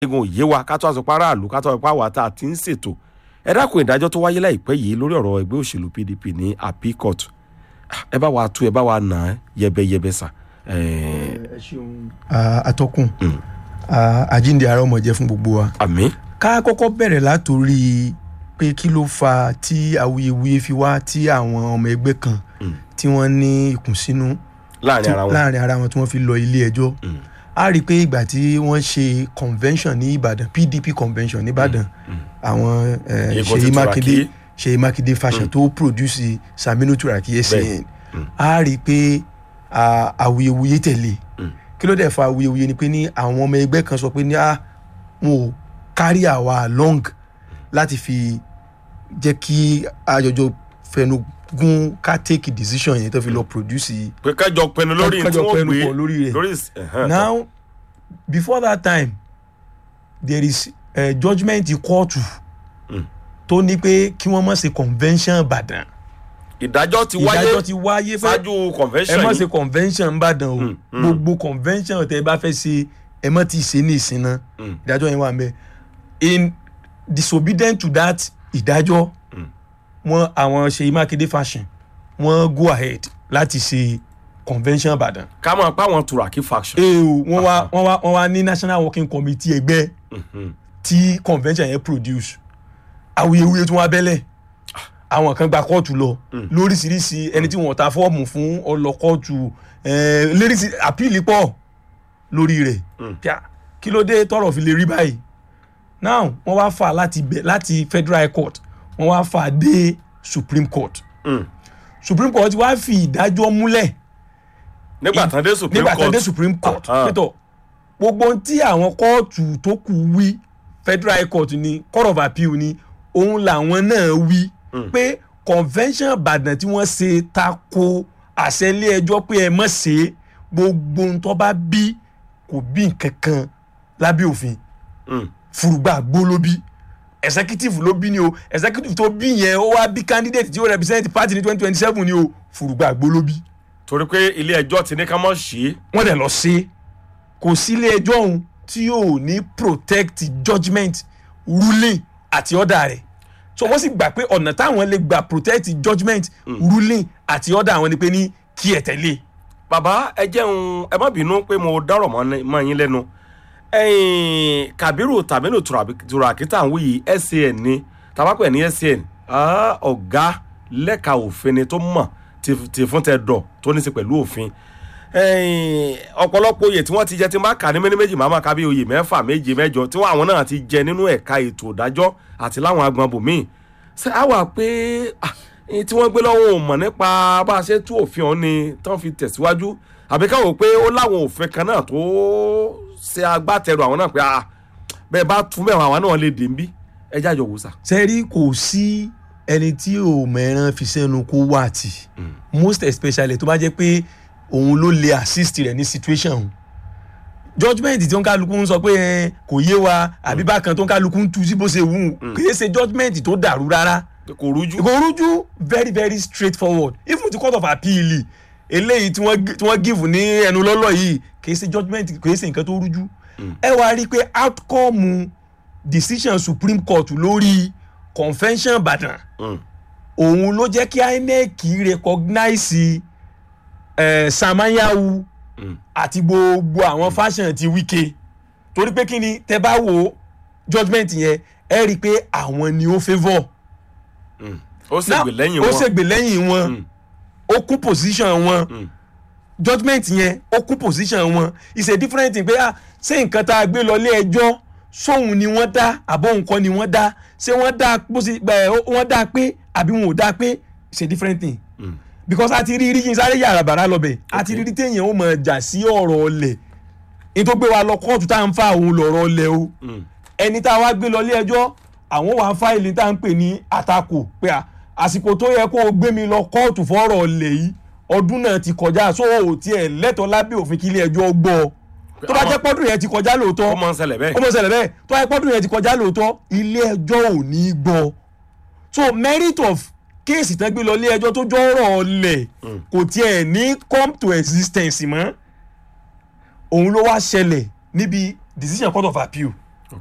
egun òye wa ká tó aṣọ pa aráàlú ká tó aṣọ pa àwa tá a ti ń ṣètò ẹ dákun ìdájọ́ tó wáyé láìpẹ́ yìí lórí ọ̀rọ̀ ẹgbẹ́ òṣèlú pdp ní appeal court ẹ bá wa tú ẹ bá wa nà á yẹbẹyẹbẹ sà. ẹ ṣeun atọ́kùn àjíǹde ara ọmọ jẹ́ fún gbogbo wa. àmì. ká kọ́kọ́ bẹ̀rẹ̀ látòrí pé kí ló fa tí awuyewuye fi wá tí àwọn ọmọ ẹgbẹ́ kan tí wọ́n ní ìkùnsínú láàrin ara wọn láàrin ara wọn tí wọ́n fi lọ ilé ẹjọ́ a rí i pé ìgbà tí wọ́n ṣe convention ní ìbàdàn pdp convention ní ìbàdàn àwọn eh, Ìbò ti ṣèyí mákindé Turaki. ṣèyí mákindé fashion tó produce saminu turaki san a rí i pé ah, awuyewuye tẹ̀lé kí ló dẹ̀ fa awuyewuye ni pé ní àwọn ọmọ ẹgbẹ́ kan sọ pé ní ah wọn ò carry àwa along láti fi jẹ́ kí àjọjọ fẹnu gún ká take decision yẹn tó fi lọ produce pé kájọ pinnu lórí tí kájọ wọ́n pẹnu gbé pọ̀ lórí rẹ̀ lórí ìs- ẹ̀hán, now before that time there is uh, judgement kóòtù tó ní pé kí wọ́n má ṣe convention ìbàdàn ìdájọ́ ti wáyé ìdájọ́ ti wáyé pé ṣáájú ẹ convention má yìí ṣe convention ìbàdàn o Mm, mm. gbogbo convention tẹ bá fẹ́ ṣe ẹ má ti ṣe ní ìsìn náà Mm. ìdájọ́ yẹn wà ń bẹ in disobedient to that ìdájọ́ wọn àwọn ṣèyí mákindé fashion wọn go ahead láti ṣe convention ìbàdàn ká máa pa àwọn turaki faction. ee o wọn wá wọn wá wọn wá ní national working committee ẹgbẹ́ Mhm. tí convention yẹn produce awuyewuye tí wọn abẹ́lẹ̀ àwọn kan gba kóòtù lọ lóríṣiríṣi ẹni tí wọn ta fọ́ọ̀mù fún ọlọ kóòtù eh, léríṣi àpíìlì pọ̀ lórí rẹ̀ Pia, kí ló dé tọrọ fi lè rí báyìí now wọn wá fà láti bẹ láti federal high court wọn wá fà dé supreme court Mm. supreme court wá fi ìdájọ́ múlẹ̀ nígbà tán dé supreme nígbà tó court dé supreme court Ah, ah. pétọ gbogbo ohun tí àwọn kóòtù tó kù wí federal high court ni court of appeal ni òun làwọn náà wí pé convention ìbàdàn tí wọ́n ṣe tako àṣẹ ilé ẹjọ́ pé ẹ mọ̀ ṣe gbogbo ohun tó bá bí kò bí nǹkan kan lábẹ́ òfin Mm. fùrùgbà gbó ló bí executive ló bí ni o executive tó bí yẹn ó wá bí candidate tí ó represent party ní twenty twenty seven ni o fùrùgbà gbó ló bí torí pé ilé ẹjọ́ ti ní ká mọ̀ ṣe é wọ́n dẹ̀ lọ sí kò sí ilé ẹjọ́ ọ̀hún tí yóò ní protect judgement ruling àti order rẹ̀ so wọ́n sì gbà pé ọ̀nà táwọn lè gbà protect judgement ruling àti order àwọn ni pé ní kí ẹ tẹ̀lé bàbá ẹ jẹun ẹ má bínú pé mo dárò mọ́ ní- mọ́ yín lẹ́nu ẹ̀yin kabiru taminu turaki tá à ń wí yìí san ni tabapẹ̀ ní san ah, ọ̀gá lẹ́ka òfin ni tó mọ̀ ti ti fún tẹ dọ̀ tó ní í ṣe pẹ̀lú òfin ẹ̀yin, ọ̀pọ̀lọpọ̀ oyè tí wọ́n ti jẹ tí máa kà ní méní méjì máa máa ka bí oyè mẹ́fà méje mẹ́jọ tí wọ́n àwọn náà ti jẹ nínú ẹ̀ka ètò ìdájọ́ àti láwọn agbọn bòmíì ṣé á wà pé ah, ẹni tí wọ́n gbé lọ́wọ́ ò mọ̀ nípa bá a ṣe tú òfin ọ̀hún ni tán fi tẹ̀síwájú àbí káwọ́ pé ó láwọn òfin kan náà tó ṣe agbátẹrù àwọn náà pé ah, bẹ́ẹ̀ bá tún bẹ́ẹ̀ àwọn náà lè dè ń bí ẹ jájọ wò sà. sẹ́rí kò sí ẹni tí ò mẹ́ràn fi sẹ́nu kó wà tì most especially tó bá jẹ́ pé òun ló lè assist rẹ̀ ní situation òun judgement tí ó ń kálukú ń sọ pé ẹ, kò yé wa àbí bákan tó ń kálukú ń tu sí bó ṣe wù ú kì í ṣe judgement tó dàrú rárá kò rújú. kò rújú very very straight forward even the court of appeal eléyìí tí wọ́n gi- tí wọ́n give ní ẹnu lọ́lọ́ yìí kì í ṣe judgement kì í ṣe nǹkan tó rújú ẹ wá rí i pé outcome decision supreme court lórí convention ìbàdàn Mm. òun ló jẹ́ kí inec recognize eh, samanyahu Mm. àti gbogbo àwọn fashion ti wike torí pé kí ni tẹ bá wo judgement yẹn ẹ rí i pé àwọn ni ó favour Mm. ó ṣègbè lẹ́yìn ó wọn. ṣègbè lẹ́yìn wọn Mm. ó kún position wọn Mm. judgement yẹn ó kún position wọn it's a different thing pé ah ṣé nǹkan tá a gbé lọ ilé ẹjọ́ sóhun ni wọ́n dá àbọ̀ nǹkan ni wọ́n dá ṣé wọ́n dá bó ṣe ẹ, wọ́n dá pé àbí wọn ò dá pé it's a different thing Mm. because a ti rí rí yín sáré yàrá bàrà lọ́bẹ̀ a ti rí rí téèyàn ó mọ̀ jà sí ọ̀rọ̀ ọlẹ̀ ní tó gbé wa lọ kóòtù tá à ń fa òun lọ̀rọ̀ ọlẹ̀ o Mm. ẹni tá a wá gbé lọ ilé ẹjọ́ àwọn wàá fáìlì tá à ń pè ní àtakò pé à àsìkò tó yẹ kó o gbé mi lọ kóòtù fọ́rọ̀ ọ̀lẹ̀ yìí ọdún náà ti kọjá so ò tiẹ̀ lẹ́tọ̀ọ́ lábẹ́ òfin kí ilé ẹjọ́ gbọ́ ọ tó bá jẹ́ pọ́dún yẹn ti kọjá lóòótọ́ ó máa ń ṣẹlẹ̀ bẹ́ẹ̀. ó mọ̀ ṣẹlẹ̀ bẹ́ẹ̀ tó bá jẹ́ pọ́dún yẹn ti kọjá lóòótọ́ ilé ẹjọ́ ò ní gbọ́ so merit of kéèsì tán gbé lọ ilé ẹjọ́ tó jọ́rọ̀ ọ̀lẹ̀ kò tiẹ̀ ní come to existence mọ́ òun ló wá ṣẹlẹ̀ níbi decision court of appeal